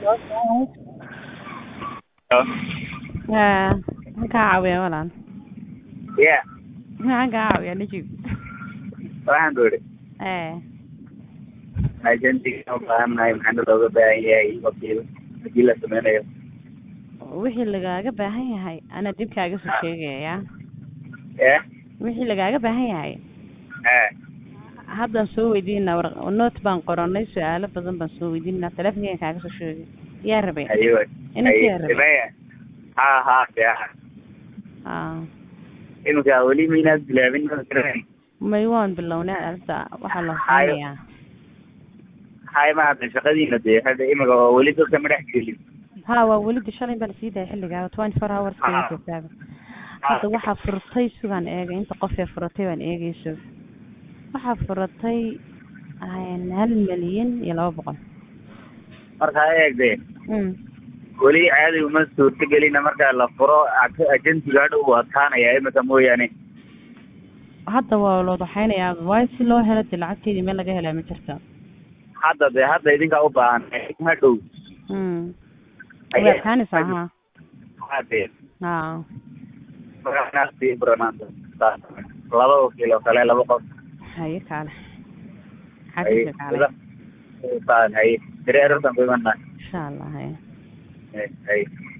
Haa, maxaan kaa caawiyaa walaal? ya Maxaan kaa caawiyaa Najib? waxaan ku idhi Ee, agensiga u baahannahay maxaa looga baahan yahay wakiil hadii la sameynayo wixii lagaaga baahan yahay anaa dib kaaga soo sheegaya. ya Wixii lagaaga baahan yahay ee haddaan soo weydiinaa war note baan qoranay su-aalo badan baan soo weydiinaa telefonkeena kaaga soo sheegay yaa rabay ayo Inanka yaa rabay ayo ha ha ya aa iminka weli maynaad bilaabin may waan bilownay alta waxaa la Hayo. hubinayaa hay ma hadda shaqadiina dee hadda iminka oo weli dadka ma dhex gelin ha waa welida shalay baa lasii daayay xilligaa twenty four hours Ah. kala joogtaaba hadda waxaa furtay sugaan eegay inta qof ee furatay baan eegayso waxaa furatay een, hal milyan iyo laba boqol marka ha eegdee mm. weli caadi uma suurtagelina marka la furo ag- agensiga hadha uu adkaanaya iminka mooyaane hadda waa la wadaxaynayaa waayo si loo helo dee lacagteedii meel laga helaa ma jirto hadda dee hadda idinkaa u baahan hadhow mm. way adkaanaysaa ha hadee ha markaasii buranaanta laba wakiil oo kale laba qof haye kaale haye xafiiska kaale saan haye dareerartan ku imanaa insha allah haye haye